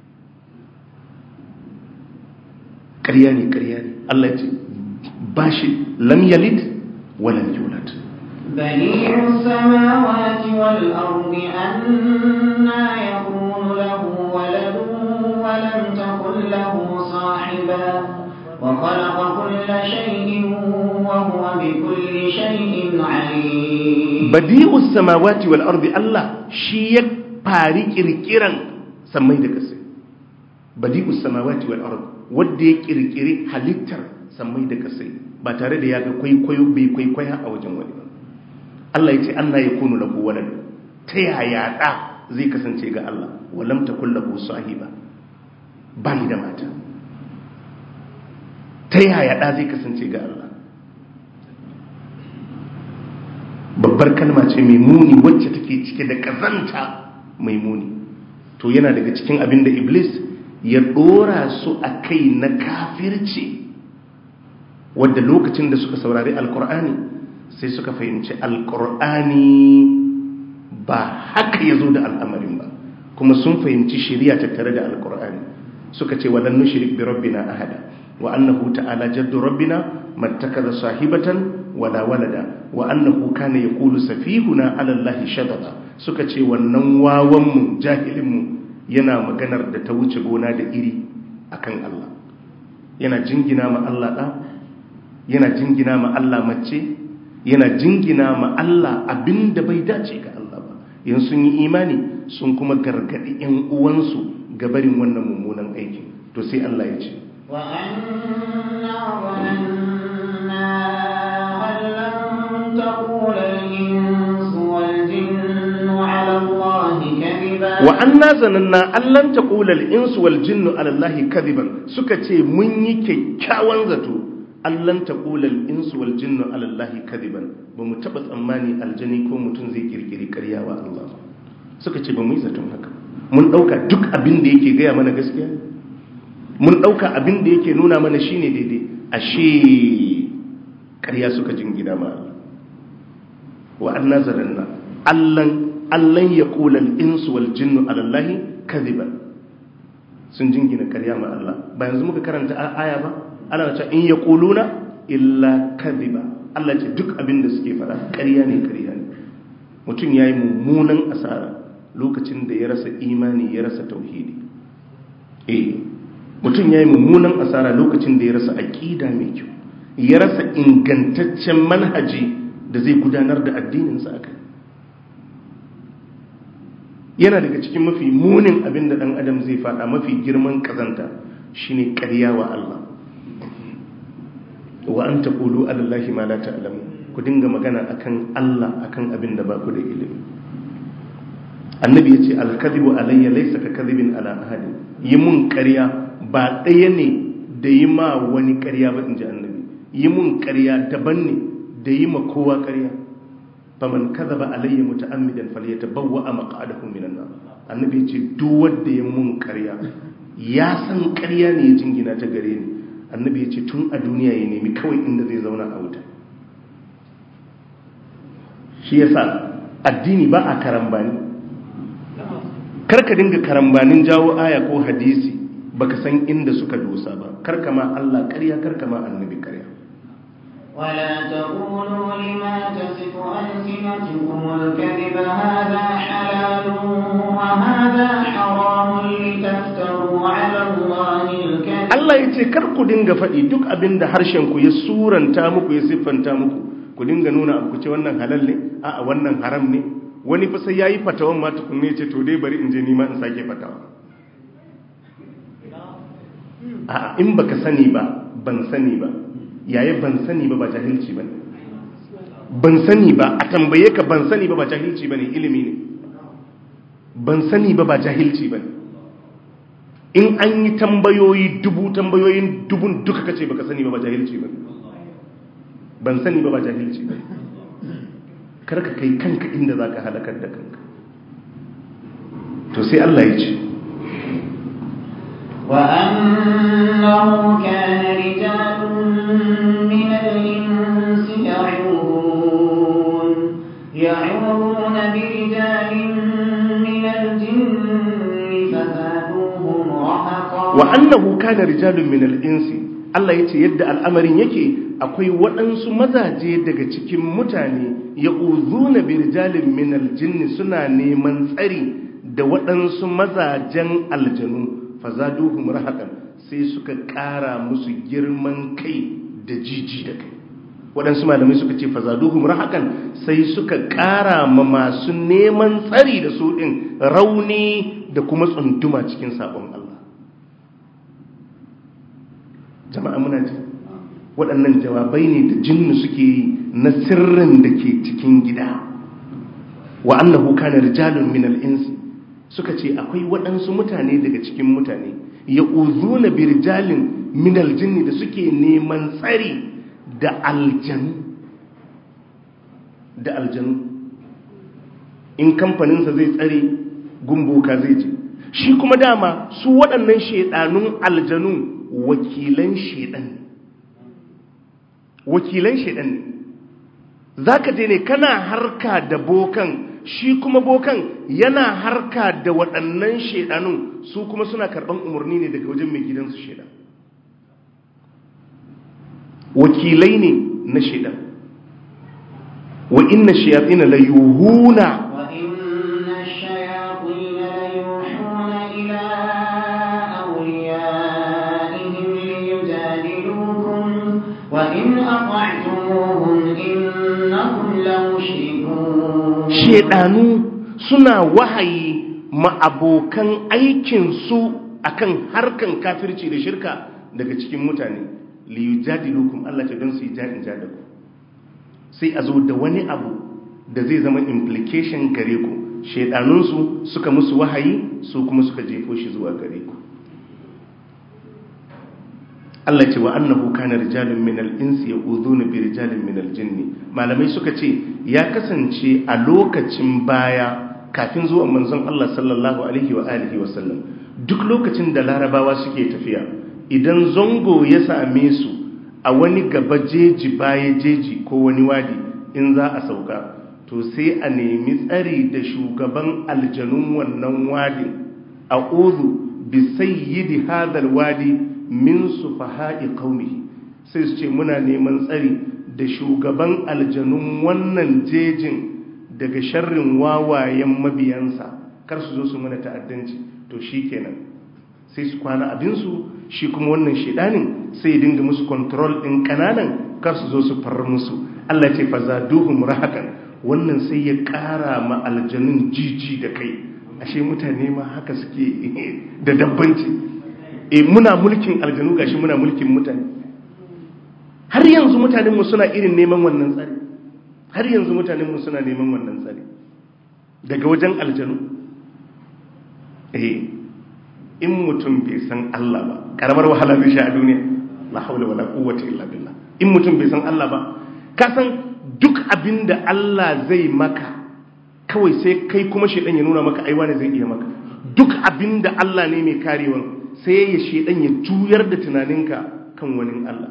ƙarya ne ƙarya ne Allah ya ce bashi lam yalid wa lam yulad بديع السماوات والأرض أنا يكون له ولد ولم تكن له صاحبا وخلق كل شيء وهو بكل شيء عليم badi'us samawati wal ardi Allah shi ya fari kirkiran samai da kasai badi'us samawati wal ardi wanda ya kirkiri halittar samai da kasai ba tare da ya ga kwaikwayo bai kwaikwaya a wajen wani ba Allah ya ce Allah ya kunu lahu walad ta yaya da zai kasance ga Allah walam takul lahu sahiba ba ni da mata ta yaya ɗa zai kasance ga Allah babbar kalma ce mai muni wacce take cike da ƙazanta mai muni to yana daga cikin abin da iblis ya ɗora su a kai na kafirci wadda lokacin da suka saurari alkur'ani sai suka fahimci alkur'ani ba haka ya zo da al'amarin ba kuma sun fahimci shirya tattare da alkur'ani suka ce walan nushrik bi rabbina ahada wa annahu ta'ala jaddu rabbina mattakaza sahibatan wala walada wa annahu kana yaqulu safihuna ala allahi shadada suka ce wannan wawan mu jahilin mu yana maganar da ta wuce gona da iri akan Allah yana jingina ma Allah da yana jingina ma Allah mace yana jingina ma Allah abinda bai dace ga Allah ba yan sun yi imani sun kuma gargadi yan uwansu ga barin wannan mummunan aikin to sai Allah ya ce wa anna zananna an lam taqula al-insu wal jinnu ala Allah kadiba wa anna zananna an lan taqula al-insu wal jinnu ala Allah kadiban suka ce mun yi kyakkyawan zato allan taƙulal insu wal jinnu alallahi kadiban ba mu taɓa tsammani aljani ko mutum zai kirkiri ƙarya wa Allah suka ce ba mu yi zaton haka mun ɗauka duk abin da yake gaya mana gaskiya mun ɗauka abin da yake nuna mana shine daidai ashe ƙarya suka jingina ma Allah wa anna zaranna allan allan yaqulal insu wal jinnu alallahi kadiban sun jingina ƙarya ma Allah ba yanzu muka karanta aya ba ana ce in ya ƙuluna illa kadhiba Allah ce duk abin da suke fara ƙarya ne ƙarya ne mutum ya yi mummunan asara lokacin da ya rasa imani ya rasa tauhidi eh mutum ya yi mummunan asara lokacin da ya rasa aƙida mai kyau ya rasa ingantaccen manhaji da zai gudanar da addininsa a kai yana daga cikin mafi munin abin da ɗan adam zai faɗa mafi girman ƙazanta shine ƙarya wa Allah wa an taqulu alallahi ma la ta'lamu ku dinga magana akan Allah akan abin da ba ku da ilimi annabi yace al-kadhibu alayya laysa ka kadhibin ala ahadin yi mun ƙarya ba ɗaya ne da yi ma wani ƙarya ba inji annabi yi mun ƙarya daban ne da yi ma kowa ƙarya faman kadhaba alayya muta'ammidan falyatabawwa maq'adahu minan nar annabi yace duk wanda ya mun ƙarya ya san ƙarya ne ya jingina ta gare ni annabi ya ce tun a duniya ya nemi kawai inda zai zauna a wuta shi yasa addini ba a karambani karka dinga karambanin jawo aya ko hadisi baka san inda suka dosa ba karka ma Allah ƙarya karka ma annabi ƙarya ولا تقولوا لما تصف ألسنتكم الكذب هذا حلال وهذا حرام لتفتروا على الله الكذب Allah ya ce kar ku dinga faɗi duk abin da harshenku ya suranta muku ya siffanta muku ku dinga nuna abu ku ce wannan halal ne a wannan haram ne wani fa sai yayi fatawan ma tukunne ce to dai bari in je nima in sake fatawa a in baka sani ba ban sani ba yayi ban sani ba ba jahilci bane ban sani ba a tambaye ka ban sani ba ba jahilci bane ilimi ne ban sani ba ba jahilci bane in an yi tambayoyi dubu tambayoyin dubun duka kace baka sani ba ba jahilci ba ban sani ba ba jahilci ba karka kai kanka inda zaka halakar da kanka to sai Allah ya ce وأنه كان رجال من الإنس يعوذون يعوذون برجال من الجن فزادوهم رهقا wa annahu kana rijalun min al-insi Allah yace yadda al'amarin yake akwai waɗansu mazaje daga cikin mutane ya uzuna bi rijalin min al-jinni suna neman tsari da waɗansu mazajen aljanu fazaduhum rahaqan sai suka ƙara musu girman kai da jiji da kai waɗansu malamai suka ce fazaduhum rahaqan sai suka ƙara ma masu neman tsari da su ɗin rauni da kuma tsunduma cikin sabon Allah jama'a muna ji waɗannan jawabai ne da jinnu suke yi na sirrin da ke cikin gida wa annahu kana rijalun min al-insi suka ce akwai waɗansu mutane daga cikin mutane ya uzu na birjalin minal jinni da suke neman tsari da aljanu da aljanu in kamfaninsa zai tsare gumboka zai ce shi kuma dama su waɗannan shaidanun aljanu wakilan shaidan wakilan shaidan ne za ka je ne kana harka da bokan shi kuma bokan yana harka da waɗannan shaidanun su kuma suna karɓan umarni ne daga wajen mai gidansu shaidan wakilai ne na shaidan wa inna shayatin la yuhuna وإن الشياطين ليوحون إلى أوليائهم ليجادلوكم وإن أطعتموهم إنكم لمشركون shaidanu suna wahayi ma abokan aikinsu akan harkan kafirci da shirka daga cikin mutane liyujadilukum Allah ta don su yi jadin jada ku sai a zo da wani abu da zai zama implication gare ku shaidanunsu suka musu wahayi su kuma suka jefo shi zuwa gare ku Allah ce wa annahu kana rijalun min al-insi ya'udhuna bi rijalin min al-jinni malamai suka ce ya kasance a lokacin baya kafin zuwan manzon Allah sallallahu alaihi wa alihi wa sallam duk lokacin da larabawa suke tafiya idan zongo ya same su a wani gaba jeji baya jeji ko wani wadi in za a sauka to sai a nemi tsari da shugaban aljanun wannan wadin a'udhu bi sayyidi hadal wadi min sufaha'i qaumihi sai su ce muna neman tsari da shugaban aljanun wannan jejin daga sharrin wawayen mabiyansa kar su zo su mana ta'addanci to shikenan sai su kwana abinsu shi kuma wannan shedanin sai ya dinga musu control din kananan kar su zo su farar musu Allah ce fazaduhum rahakan wannan sai ya kara ma aljanun jiji da kai ashe mutane ma haka suke da dabbanci e muna mulkin aljanu gashi muna mulkin mutane har yanzu mutanenmu suna irin neman wannan tsari har yanzu mutanenmu suna neman wannan tsari daga wajen aljanu eh in mutum bai san Allah ba karamar wahala zai sha a duniya la haula wala quwwata illa billah in mutum bai san Allah ba ka san duk abinda Allah zai maka kawai sai kai kuma shedan ya nuna maka aiwa ne zai iya maka duk abinda Allah ne mai karewa sai ya shedan ya juyar da tunaninka kan wani Allah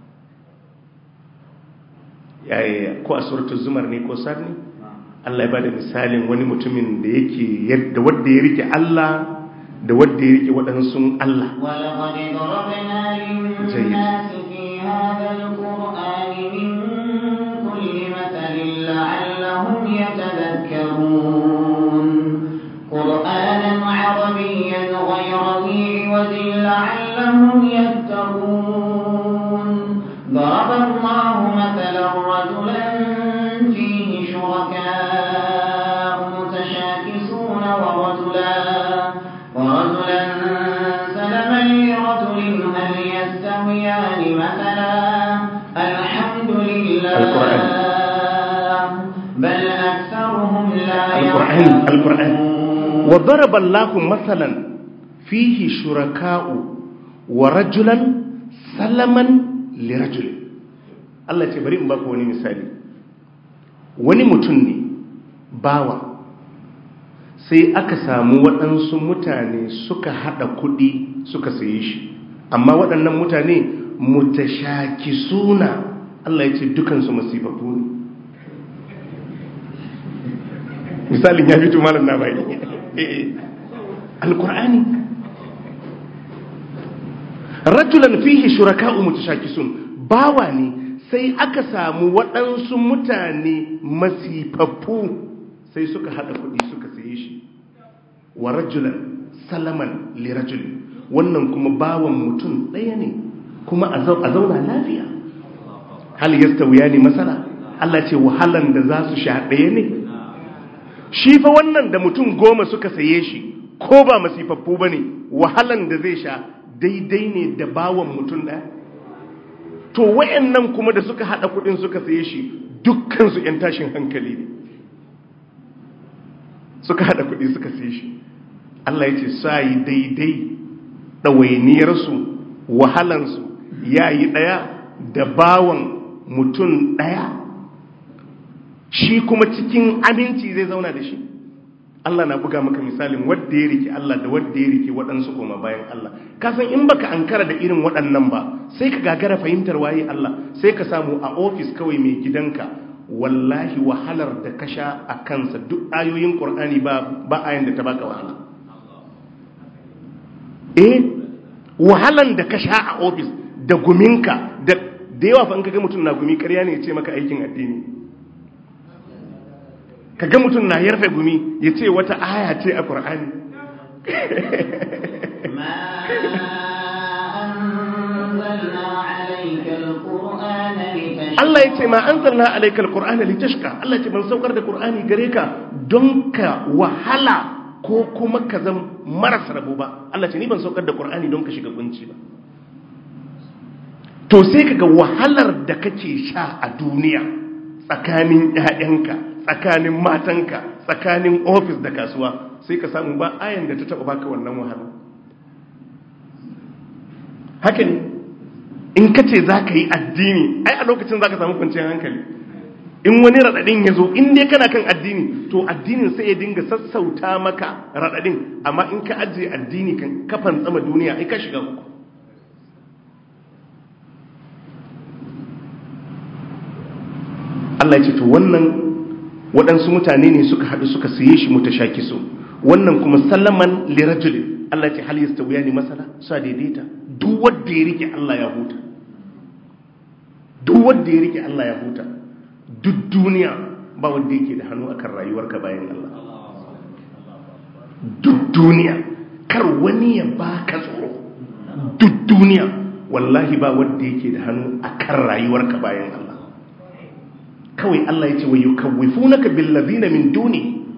yaya ko a suratul zumar ne ko sar ne Allah ya bada misalin wani mutumin da yake yadda wanda ya rike Allah da wanda ya rike waɗansu Allah ولقد ضربنا للناس في هذا القرآن من كل مثل لعلهم يتذكرون قرآنا عربيا غير ذي عوج لعلهم يتقون ضرب الله مثلا رجلا فيه شركاء متشاكسون ورجلا ورجلا سلما لرجل هل يستويان مثلا الحمد لله القرآن. بل أكثرهم لا القرآن القرآن يعلمون وضرب الله مثلا فيه شركاء ورجلا سلما لرجل Allah ce bari in baku wani misali wani mutum ne bawa sai aka samu waɗansu mutane suka haɗa kuɗi suka saye shi amma waɗannan mutane mutashaki suna Allah ya ce dukansu masifafu ne misalin ya fito malam na bai alkur'ani rajulan fihi shuraka'u mutashakisun bawa ne sai aka samu waɗansu mutane masifaffu sai suka haɗa kuɗi suka saye shi wa rajulan salaman li rajulin wannan kuma bawan mutum ɗaya ne kuma a zauna lafiya hal yastawiya ne masala Allah ce wahalan da za su sha ɗaya ne shi fa wannan da mutum goma suka saye shi ko ba masifaffu ba ne wahalan da zai sha daidai ne da bawan mutum ɗaya to wayannan kuma da suka haɗa kuɗin suka saye shi dukkansu 'yan tashin hankali ne suka haɗa kuɗi suka saye shi Allah ya ce sa yi daidai ɗawainiyarsu wahalansu ya yi ɗaya da bawan mutum ɗaya shi kuma cikin aminci zai zauna da shi Allah na buga maka misalin wadda ya rike Allah da wadda ya rike waɗansu koma bayan Allah kasan in baka ankara da irin waɗannan ba sai ka gagara fahimtar waye Allah sai ka samu a ofis kawai mai gidanka wallahi wahalar da ka sha a kansa duk ayoyin ƙur'ani ba ba ayan da ta baka wahala eh wahalan da ka sha a ofis da guminka da da yawa fa in kaga mutum na gumi ƙarya ne ya ce maka aikin addini kaga mutum na yarfe gumi ya ce wata aya ce a ƙur'ani Allah ya ce ma an zanna alaikal ƙur'ana litashka Allah ce ban saukar da ƙur'ani gare ka don ka wahala ko kuma ka zan maras rabo ba Allah ce ni ban saukar da ƙur'ani don ka shiga kunci ba to sai kaga wahalar da kake sha a duniya tsakanin ƴaƴanka tsakanin matanka tsakanin ofis da kasuwa sai ka samu ba ayan da ta taba baka wannan wahala haka ne in ka ce za ka yi addini ai a lokacin za ka samu kwanciyar hankali in wani raɗaɗin ya zo in dai kana kan addini to addinin sai ya dinga sassauta maka raɗaɗin amma in ka ajiye addini kan kafan tsama duniya ai ka shiga uku Allah ya ce to wannan waɗansu mutane ne suka haɗu suka siye shi mutashaki so wannan kuma sallaman lirajulin Allah ya ce hal yastawiya ne masala sa daidaita duk wanda ya rike Allah ya huta duk wanda ya rike Allah ya huta duk duniya ba wanda yake da hannu akan rayuwarka bayan Allah duk duniya kar wani ya baka tsoro duk duniya wallahi ba wanda yake da hannu akan rayuwarka bayan Allah kawai Allah ya ce wa yukawwifunaka bil ladina min duni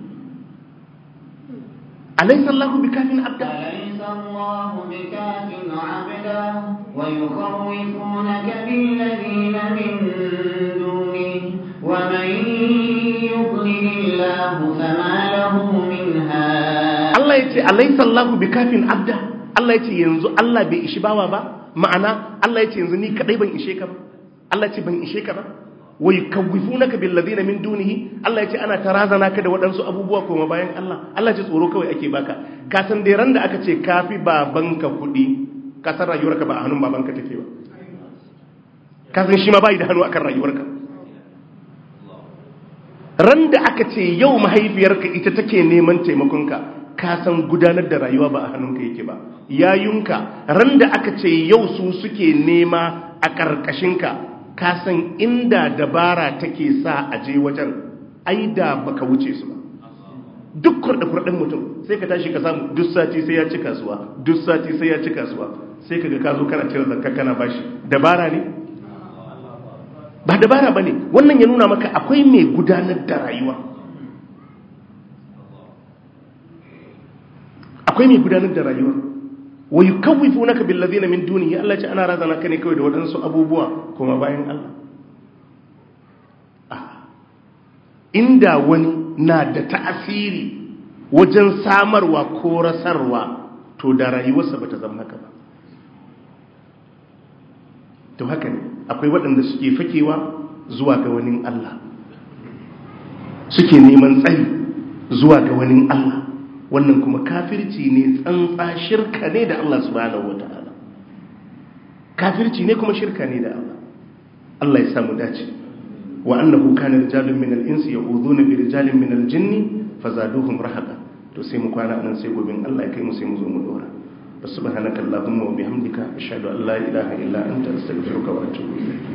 alaysa Allahu bikafin abda أليس الله بكاف عبدا ويخوفونك بالذين من دونه ومن يضلل الله فما له من هاد Allah ya ce alaysa Allahu bikafin abda Allah ya ce yanzu Allah bai ishi bawa ba ma'ana Allah ya ce yanzu ni kadai ban ishe ka ba Allah ya ce ban ishe ka ba wa yukawwifunaka bil ladina min dunihi Allah ya ce ana tarazana ka da waɗansu abubuwa kuma bayan Allah Allah ya ce tsoro kawai ake baka ka san dai ran da aka ce kafi babanka kuɗi ka san rayuwarka ba a hannun babanka take ba ka san shi ma bai da hannu akan rayuwarka ran da aka ce yau mahaifiyarka ita take neman taimakonka ka san gudanar da rayuwa ba a hannunka yake ba yayunka ran da aka ce yau su suke nema a ƙarƙashinka ka san inda dabara take sa a je wajen ai da baka wuce su ba duk kurɗe-kurɗen mutum sai ka tashi ka samu duk sati sai ya ci kasuwa duk sati sai ya ci kasuwa sai ka ga ka zo kana cire zakka kana bashi dabara ne ba dabara ba ne wannan ya nuna maka akwai mai gudanar da rayuwa akwai mai gudanar da rayuwa wa yukawwifunaka bil ladina min dunihi Allah ce ana razana ka ne kawai da waɗansu abubuwa kuma bayan Allah inda wani na da ta'asiri wajen samarwa ko rasarwa to da rayuwarsa bata zama haka ba to haka ne akwai waɗanda suke fakewa zuwa ga wani Allah suke neman tsari zuwa ga wani Allah wannan kuma kafirci ne tsantsa shirka ne da Allah subhanahu wata'ala kafirci ne kuma shirka ne da Allah Allah ya samu dace wa annahu kana rijalun min al-insi ya'udhuna bi rijalin min al-jinni fazaduhum rahaqa to sai mu kwana nan sai gobin Allah ya kai mu sai mu zo mu dora subhanakallahumma wa bihamdika ashhadu an la ilaha illa anta astaghfiruka wa atubu ilayk